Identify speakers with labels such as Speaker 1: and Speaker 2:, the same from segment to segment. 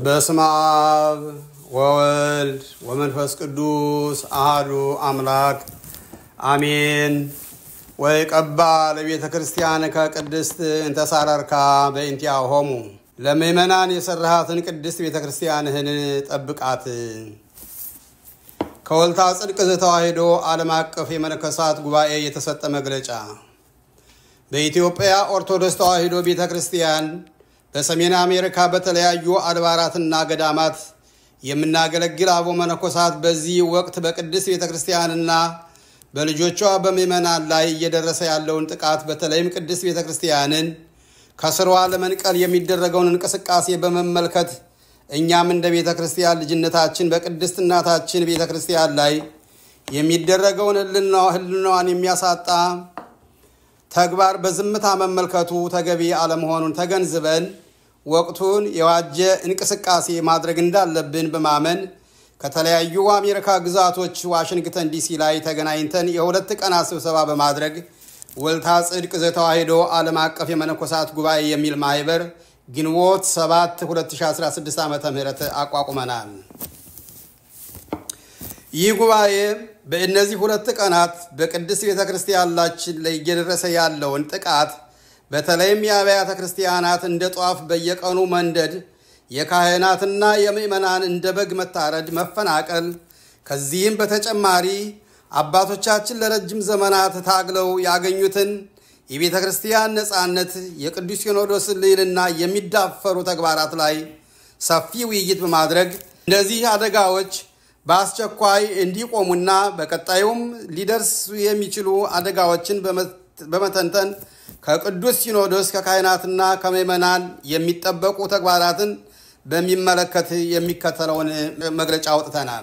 Speaker 1: በስመ አብ ወወልድ ወመንፈስ ቅዱስ አህዱ አምላክ አሜን። ወይ ቀባ ለቤተ ክርስቲያን ከቅድስት እንተሳረርካ በእንቲአሆሙ ለምእመናን የሰራሃትን ቅድስት ቤተ ክርስቲያንህን ጠብቃት። ከወልታ ጽድቅ ዘተዋሕዶ ዓለም አቀፍ የመነኮሳት ጉባኤ የተሰጠ መግለጫ በኢትዮጵያ ኦርቶዶክስ ተዋሕዶ ቤተ ክርስቲያን በሰሜን አሜሪካ በተለያዩ አድባራትና ገዳማት የምናገለግል አቦ መነኮሳት በዚህ ወቅት በቅድስት ቤተ ክርስቲያንና በልጆቿ በምዕመናን ላይ እየደረሰ ያለውን ጥቃት በተለይም ቅድስት ቤተ ክርስቲያንን ከስሯ ለመንቀል የሚደረገውን እንቅስቃሴ በመመልከት እኛም እንደ ቤተ ክርስቲያን ልጅነታችን በቅድስት እናታችን ቤተ ክርስቲያን ላይ የሚደረገውን ሕልናዋን የሚያሳጣ ተግባር በዝምታ መመልከቱ ተገቢ አለመሆኑን ተገንዝበን ወቅቱን የዋጀ እንቅስቃሴ ማድረግ እንዳለብን በማመን ከተለያዩ አሜሪካ ግዛቶች ዋሽንግተን ዲሲ ላይ ተገናኝተን የሁለት ቀናት ስብሰባ በማድረግ ወልታ ጽድቅ ዘተዋሕዶ ዓለም አቀፍ የመነኮሳት ጉባኤ የሚል ማህበር ግንቦት 7 2016 ዓ ም አቋቁመናል። ይህ ጉባኤ በእነዚህ ሁለት ቀናት በቅድስት ቤተ ክርስቲያናችን ላይ እየደረሰ ያለውን ጥቃት በተለይም የአብያተ ክርስቲያናት እንደ ጧፍ በየቀኑ መንደድ፣ የካህናትና የምዕመናን እንደ በግ መታረድ፣ መፈናቀል፣ ከዚህም በተጨማሪ አባቶቻችን ለረጅም ዘመናት ታግለው ያገኙትን የቤተ ክርስቲያን ነፃነት፣ የቅዱስ ሲኖዶስን ልዕልና የሚዳፈሩ ተግባራት ላይ ሰፊ ውይይት በማድረግ እነዚህ አደጋዎች በአስቸኳይ እንዲቆሙና በቀጣዩም ሊደርሱ የሚችሉ አደጋዎችን በመተንተን ከቅዱስ ሲኖዶስ ከካህናትና ከምዕመናን የሚጠበቁ ተግባራትን በሚመለከት የሚከተለውን መግለጫ አውጥተናል።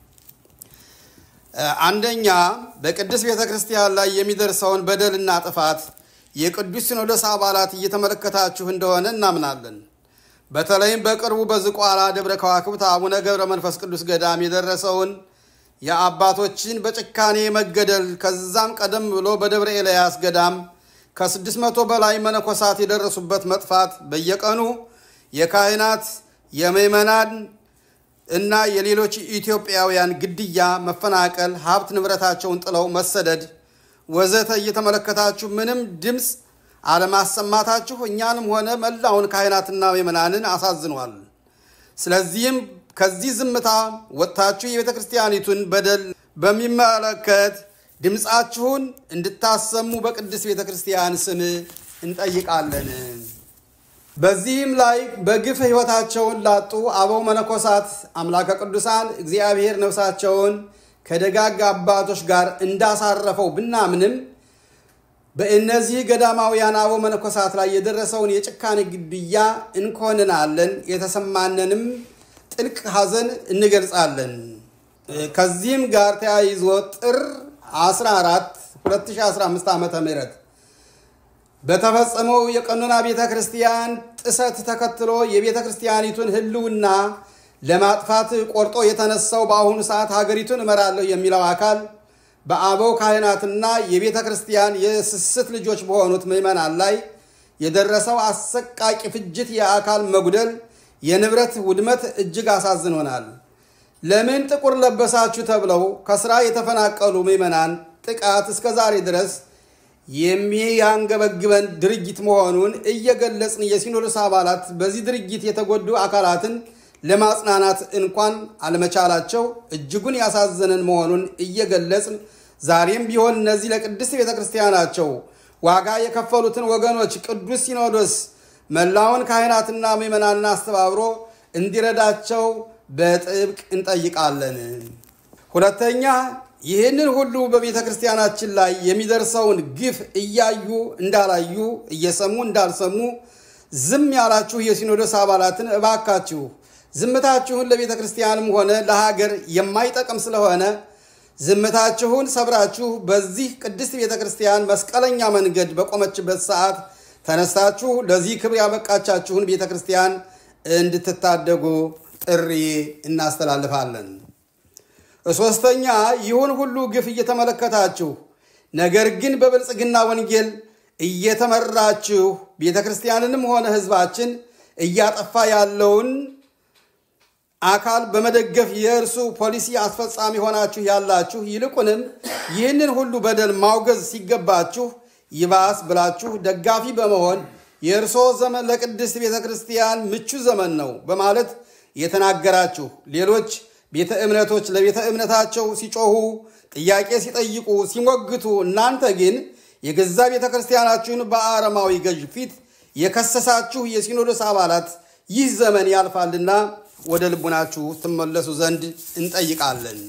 Speaker 1: አንደኛ፣ በቅድስት ቤተ ክርስቲያን ላይ የሚደርሰውን በደልና ጥፋት የቅዱስ ሲኖዶስ አባላት እየተመለከታችሁ እንደሆነ እናምናለን። በተለይም በቅርቡ በዝቋላ ደብረ ከዋክብት አቡነ ገብረ መንፈስ ቅዱስ ገዳም የደረሰውን የአባቶችን በጭካኔ መገደል ከዛም ቀደም ብሎ በደብረ ኤልያስ ገዳም ከስድስት መቶ በላይ መነኮሳት የደረሱበት መጥፋት በየቀኑ የካህናት የምዕመናን እና የሌሎች ኢትዮጵያውያን ግድያ፣ መፈናቀል፣ ሀብት ንብረታቸውን ጥለው መሰደድ ወዘተ እየተመለከታችሁ ምንም ድምፅ አለማሰማታችሁ እኛንም ሆነ መላውን ካህናትና ምዕመናንን አሳዝኗል። ስለዚህም ከዚህ ዝምታ ወጥታችሁ የቤተ ክርስቲያኒቱን በደል በሚመለከት ድምፃችሁን እንድታሰሙ በቅድስት ቤተ ክርስቲያን ስም እንጠይቃለን። በዚህም ላይ በግፍ ሕይወታቸውን ላጡ አበው መነኮሳት አምላከ ቅዱሳን እግዚአብሔር ነፍሳቸውን ከደጋግ አባቶች ጋር እንዳሳረፈው ብናምንም በእነዚህ ገዳማውያን አበው መነኮሳት ላይ የደረሰውን የጭካኔ ግድያ እንኮንናለን። የተሰማነንም ጥልቅ ሐዘን እንገልጻለን። ከዚህም ጋር ተያይዞ ጥር 14 2015 ዓ ም በተፈጸመው የቀኖና ቤተ ክርስቲያን ጥሰት ተከትሎ የቤተ ክርስቲያኒቱን ሕልውና ለማጥፋት ቆርጦ የተነሳው በአሁኑ ሰዓት ሀገሪቱን እመራለሁ የሚለው አካል በአበው ካህናትና የቤተ ክርስቲያን የስስት ልጆች በሆኑት ምዕመናን ላይ የደረሰው አሰቃቂ ፍጅት፣ የአካል መጉደል፣ የንብረት ውድመት እጅግ አሳዝኖናል። ለምን ጥቁር ለበሳችሁ ተብለው ከስራ የተፈናቀሉ ምዕመናን ጥቃት እስከ ዛሬ ድረስ የሚያንገበግበን ድርጊት መሆኑን እየገለጽን የሲኖዶስ አባላት በዚህ ድርጊት የተጎዱ አካላትን ለማጽናናት እንኳን አለመቻላቸው እጅጉን ያሳዘነን መሆኑን እየገለጽን ዛሬም ቢሆን እነዚህ ለቅድስት ቤተ ክርስቲያናቸው ዋጋ የከፈሉትን ወገኖች ቅዱስ ሲኖዶስ መላውን ካህናትና ምዕመናንን አስተባብሮ እንዲረዳቸው በጥብቅ እንጠይቃለን። ሁለተኛ ይህንን ሁሉ በቤተ ክርስቲያናችን ላይ የሚደርሰውን ግፍ እያዩ እንዳላዩ እየሰሙ እንዳልሰሙ ዝም ያላችሁ የሲኖዶስ አባላትን እባካችሁ ዝምታችሁን ለቤተ ክርስቲያንም ሆነ ለሀገር የማይጠቅም ስለሆነ ዝምታችሁን ሰብራችሁ በዚህ ቅድስት ቤተ ክርስቲያን መስቀለኛ መንገድ በቆመችበት ሰዓት ተነስታችሁ ለዚህ ክብር ያበቃቻችሁን ቤተ ክርስቲያን እንድትታደጉ ጥሪ እናስተላልፋለን። ሶስተኛ ይሁን ሁሉ ግፍ እየተመለከታችሁ ነገር ግን በብልጽግና ወንጌል እየተመራችሁ ቤተ ክርስቲያንንም ሆነ ሕዝባችን እያጠፋ ያለውን አካል በመደገፍ የእርሱ ፖሊሲ አስፈጻሚ ሆናችሁ ያላችሁ፣ ይልቁንም ይህንን ሁሉ በደል ማውገዝ ሲገባችሁ ይባስ ብላችሁ ደጋፊ በመሆን የእርሶ ዘመን ለቅድስት ቤተ ክርስቲያን ምቹ ዘመን ነው በማለት የተናገራችሁ ሌሎች ቤተ እምነቶች ለቤተ እምነታቸው ሲጮሁ፣ ጥያቄ ሲጠይቁ፣ ሲሞግቱ፣ እናንተ ግን የገዛ ቤተ ክርስቲያናችሁን በአረማዊ ገዥ ፊት የከሰሳችሁ የሲኖዶስ አባላት ይህ ዘመን ያልፋልና ወደ ልቡናችሁ ትመለሱ ዘንድ እንጠይቃለን።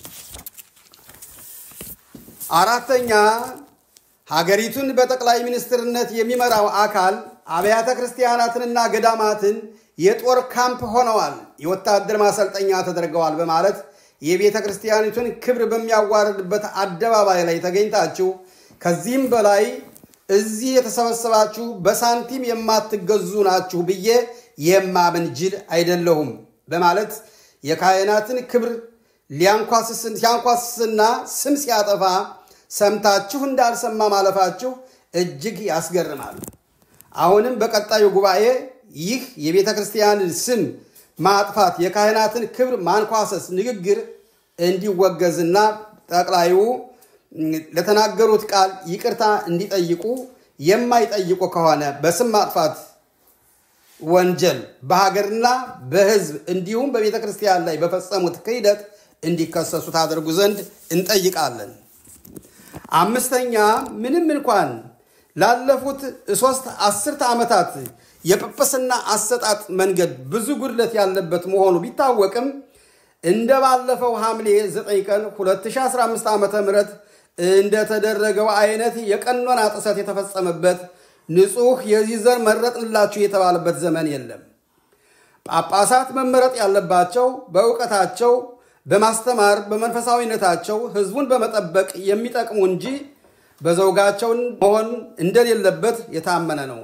Speaker 1: አራተኛ ሀገሪቱን በጠቅላይ ሚኒስትርነት የሚመራው አካል አብያተ ክርስቲያናትንና ገዳማትን የጦር ካምፕ ሆነዋል፣ የወታደር ማሰልጠኛ ተደርገዋል በማለት የቤተ ክርስቲያኒቱን ክብር በሚያዋርድበት አደባባይ ላይ ተገኝታችሁ ከዚህም በላይ እዚህ የተሰበሰባችሁ በሳንቲም የማትገዙ ናችሁ ብዬ የማምን ጅል አይደለሁም በማለት የካህናትን ክብር ሲያንኳስስና ስም ሲያጠፋ ሰምታችሁ እንዳልሰማ ማለፋችሁ እጅግ ያስገርማል። አሁንም በቀጣዩ ጉባኤ ይህ የቤተ ክርስቲያንን ስም ማጥፋት፣ የካህናትን ክብር ማንኳሰስ ንግግር እንዲወገዝና ጠቅላዩ ለተናገሩት ቃል ይቅርታ እንዲጠይቁ የማይጠይቁ ከሆነ በስም ማጥፋት ወንጀል በሀገርና በሕዝብ እንዲሁም በቤተ ክርስቲያን ላይ በፈጸሙት ክህደት እንዲከሰሱ ታደርጉ ዘንድ እንጠይቃለን። አምስተኛ ምንም እንኳን ላለፉት ሶስት አስርተ ዓመታት የጵጵስና አሰጣጥ መንገድ ብዙ ጉድለት ያለበት መሆኑ ቢታወቅም እንደ ባለፈው ሐምሌ 9 ቀን 2015 ዓ ም እንደተደረገው አይነት የቀኖና ጥሰት የተፈጸመበት ንጹሕ የዚህ ዘር መረጥንላችሁ የተባለበት ዘመን የለም። ጳጳሳት መመረጥ ያለባቸው በእውቀታቸው፣ በማስተማር፣ በመንፈሳዊነታቸው ሕዝቡን በመጠበቅ የሚጠቅሙ እንጂ በዘውጋቸውን መሆን እንደሌለበት የታመነ ነው።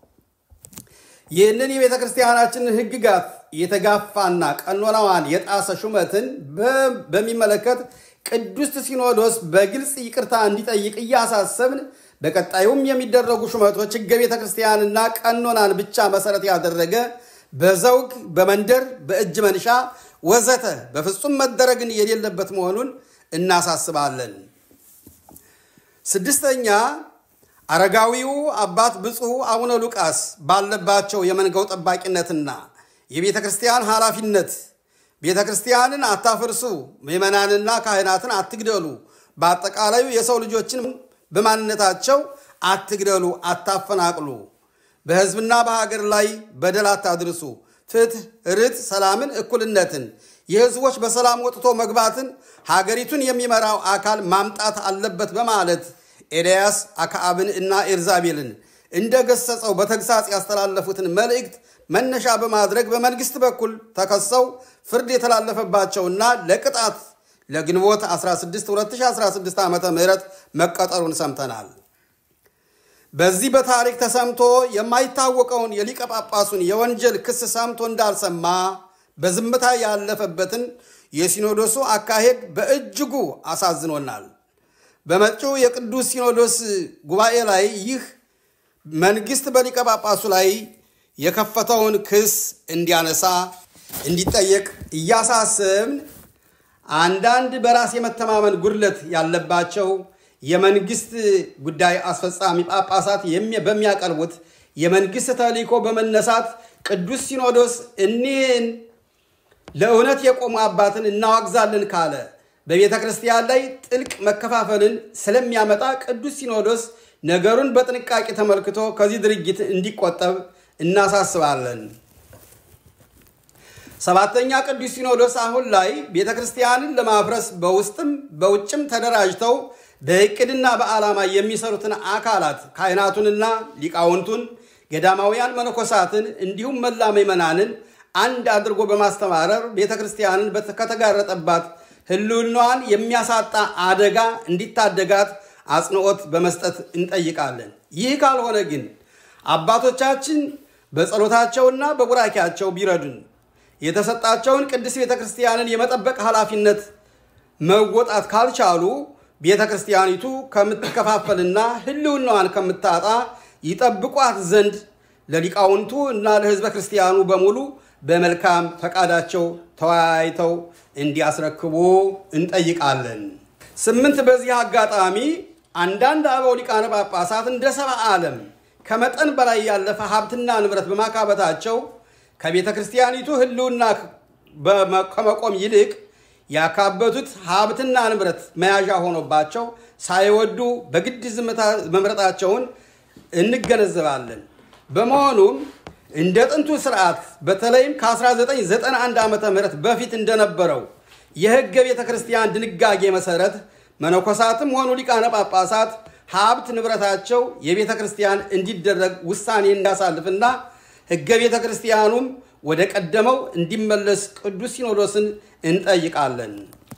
Speaker 1: ይህንን የቤተ ክርስቲያናችንን ሕግጋት የተጋፋና ቀኖናዋን የጣሰ ሹመትን በሚመለከት ቅዱስ ሲኖዶስ በግልጽ ይቅርታ እንዲጠይቅ እያሳሰብን በቀጣዩም የሚደረጉ ሹመቶች ሕገ ቤተ ክርስቲያንና ቀኖናን ብቻ መሰረት ያደረገ በዘውግ፣ በመንደር፣ በእጅ መንሻ ወዘተ በፍጹም መደረግን የሌለበት መሆኑን እናሳስባለን። ስድስተኛ አረጋዊው አባት ብፁዕ አቡነ ሉቃስ ባለባቸው የመንጋው ጠባቂነትና የቤተ ክርስቲያን ኃላፊነት ቤተ ክርስቲያንን አታፍርሱ፣ ምዕመናንና ካህናትን አትግደሉ፣ በአጠቃላዩ የሰው ልጆችን በማንነታቸው አትግደሉ፣ አታፈናቅሉ፣ በሕዝብና በሀገር ላይ በደል አታድርሱ፣ ፍትህ፣ ርት፣ ሰላምን፣ እኩልነትን፣ የሕዝቦች በሰላም ወጥቶ መግባትን ሀገሪቱን የሚመራው አካል ማምጣት አለበት በማለት ኤልያስ አክዓብን እና ኤልዛቤልን እንደገሰጸው በተግሳጽ ያስተላለፉትን መልእክት መነሻ በማድረግ በመንግስት በኩል ተከሰው ፍርድ የተላለፈባቸውና ለቅጣት ለግንቦት 16 2016 ዓ ም መቀጠሩን ሰምተናል። በዚህ በታሪክ ተሰምቶ የማይታወቀውን የሊቀ ጳጳሱን የወንጀል ክስ ሰምቶ እንዳልሰማ በዝምታ ያለፈበትን የሲኖዶሱ አካሄድ በእጅጉ አሳዝኖናል። በመጪው የቅዱስ ሲኖዶስ ጉባኤ ላይ ይህ መንግስት በሊቀ ጳጳሱ ላይ የከፈተውን ክስ እንዲያነሳ እንዲጠየቅ እያሳሰብን አንዳንድ በራስ የመተማመን ጉድለት ያለባቸው የመንግስት ጉዳይ አስፈጻሚ ጳጳሳት በሚያቀርቡት የመንግስት ተልእኮ በመነሳት ቅዱስ ሲኖዶስ እኒህን ለእውነት የቆሙ አባትን እናዋግዛለን ካለ በቤተ ክርስቲያን ላይ ጥልቅ መከፋፈልን ስለሚያመጣ ቅዱስ ሲኖዶስ ነገሩን በጥንቃቄ ተመልክቶ ከዚህ ድርጊት እንዲቆጠብ እናሳስባለን። ሰባተኛ ቅዱስ ሲኖዶስ አሁን ላይ ቤተ ክርስቲያንን ለማፍረስ በውስጥም በውጭም ተደራጅተው በእቅድና በዓላማ የሚሰሩትን አካላት ካህናቱንና ሊቃውንቱን፣ ገዳማውያን መነኮሳትን እንዲሁም መላ ምዕመናንን አንድ አድርጎ በማስተማረር ቤተ ክርስቲያንን ከተጋረጠባት ሕልውናዋን የሚያሳጣ አደጋ እንዲታደጋት አጽንዖት በመስጠት እንጠይቃለን። ይህ ካልሆነ ግን አባቶቻችን በጸሎታቸውና በቡራኪያቸው ቢረዱን የተሰጣቸውን ቅድስት ቤተ ክርስቲያንን የመጠበቅ ኃላፊነት መወጣት ካልቻሉ ቤተ ክርስቲያኒቱ ከምትከፋፈልና ሕልውናዋን ከምታጣ ይጠብቋት ዘንድ ለሊቃውንቱ እና ለሕዝበ ክርስቲያኑ በሙሉ በመልካም ፈቃዳቸው ተወያይተው እንዲያስረክቡ እንጠይቃለን። ስምንት በዚህ አጋጣሚ አንዳንድ አበው ሊቃነ ጳጳሳት እንደ ሰብአ ዓለም ከመጠን በላይ ያለፈ ሀብትና ንብረት በማካበታቸው ከቤተ ክርስቲያኒቱ ሕልውና ከመቆም ይልቅ ያካበቱት ሀብትና ንብረት መያዣ ሆኖባቸው ሳይወዱ በግድ ዝምታ መምረጣቸውን እንገነዘባለን። በመሆኑም እንደ ጥንቱ ስርዓት በተለይም ከ1991 ዓ ም በፊት እንደነበረው የሕገ ቤተ ክርስቲያን ድንጋጌ መሰረት መነኮሳትም ሆኑ ሊቃነ ጳጳሳት ሀብት ንብረታቸው የቤተ ክርስቲያን እንዲደረግ ውሳኔ እንዳሳልፍና ሕገ ቤተ ክርስቲያኑም ወደ ቀደመው እንዲመለስ ቅዱስ ሲኖዶስን እንጠይቃለን።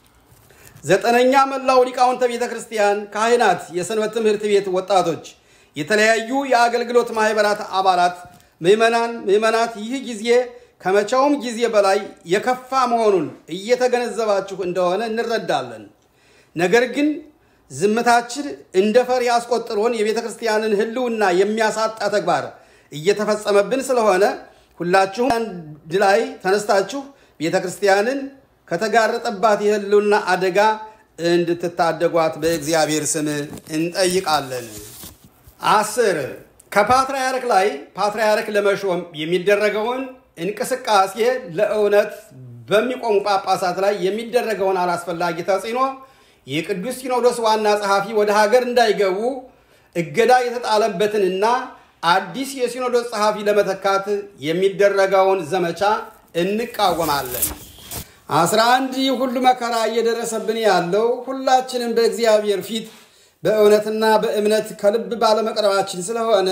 Speaker 1: ዘጠነኛ መላው ሊቃውንተ ቤተ ክርስቲያን፣ ካህናት፣ የሰንበት ትምህርት ቤት ወጣቶች፣ የተለያዩ የአገልግሎት ማህበራት አባላት፣ ምዕመናን፣ ምዕመናት ይህ ጊዜ ከመቼውም ጊዜ በላይ የከፋ መሆኑን እየተገነዘባችሁ እንደሆነ እንረዳለን። ነገር ግን ዝምታችን እንደ ፈሪ አስቆጥሮን የቤተ ክርስቲያንን ሕልውና የሚያሳጣ ተግባር እየተፈጸመብን ስለሆነ ሁላችሁም አንድ ላይ ተነስታችሁ ቤተ ክርስቲያንን ከተጋረጠባት የሕልውና አደጋ እንድትታደጓት በእግዚአብሔር ስም እንጠይቃለን። አስር ከፓትርያርክ ላይ ፓትርያርክ ለመሾም የሚደረገውን እንቅስቃሴ ለእውነት በሚቆሙ ጳጳሳት ላይ የሚደረገውን አላስፈላጊ ተጽዕኖ የቅዱስ ሲኖዶስ ዋና ጸሐፊ ወደ ሀገር እንዳይገቡ እገዳ የተጣለበትንና አዲስ የሲኖዶስ ጸሐፊ ለመተካት የሚደረገውን ዘመቻ እንቃወማለን። አስራ አንድ ይህ ሁሉ መከራ እየደረሰብን ያለው ሁላችንም በእግዚአብሔር ፊት በእውነትና በእምነት ከልብ ባለመቅረባችን ስለሆነ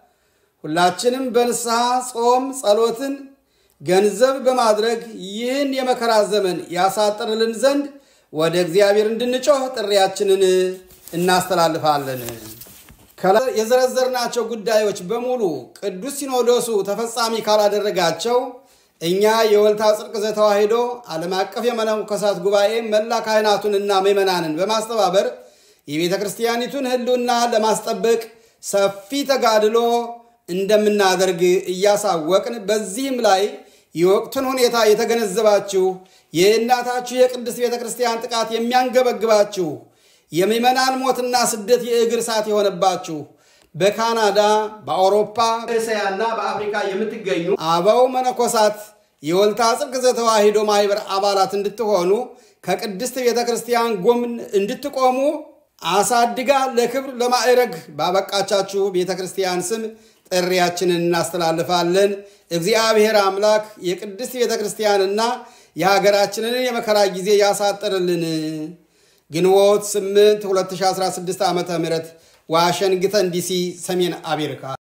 Speaker 1: ሁላችንም በንስሐ ጾም፣ ጸሎትን ገንዘብ በማድረግ ይህን የመከራ ዘመን ያሳጥርልን ዘንድ ወደ እግዚአብሔር እንድንጮህ ጥሪያችንን እናስተላልፋለን። ከላይ የዘረዘርናቸው ጉዳዮች በሙሉ ቅዱስ ሲኖዶሱ ተፈጻሚ ካላደረጋቸው እኛ የወልታ ጽድቅ ዘተዋሕዶ ዓለም አቀፍ የመነኮሳት ጉባኤ መላ ካህናቱንና ምዕመናንን በማስተባበር የቤተ ክርስቲያኒቱን ሕልውና ለማስጠበቅ ሰፊ ተጋድሎ እንደምናደርግ እያሳወቅን በዚህም ላይ የወቅቱን ሁኔታ የተገነዘባችሁ የእናታችሁ የቅድስት ቤተ ክርስቲያን ጥቃት የሚያንገበግባችሁ የምዕመናን ሞትና ስደት የእግር እሳት የሆነባችሁ በካናዳ፣ በአውሮፓ፣ በእስያና በአፍሪካ የምትገኙ አበው መነኮሳት የወልታ ጽድቅ ዘተዋሕዶ ማህበር አባላት እንድትሆኑ ከቅድስት ቤተ ክርስቲያን ጎን እንድትቆሙ አሳድጋ ለክብር ለማዕረግ ባበቃቻችሁ ቤተ ክርስቲያን ስም ጥሪያችንን እናስተላልፋለን። እግዚአብሔር አምላክ የቅድስት ቤተ ክርስቲያንና የሀገራችንን የመከራ ጊዜ ያሳጥርልን። ግንቦት 8 2016 ዓ ም ዋሽንግተን ዲሲ፣ ሰሜን አሜሪካ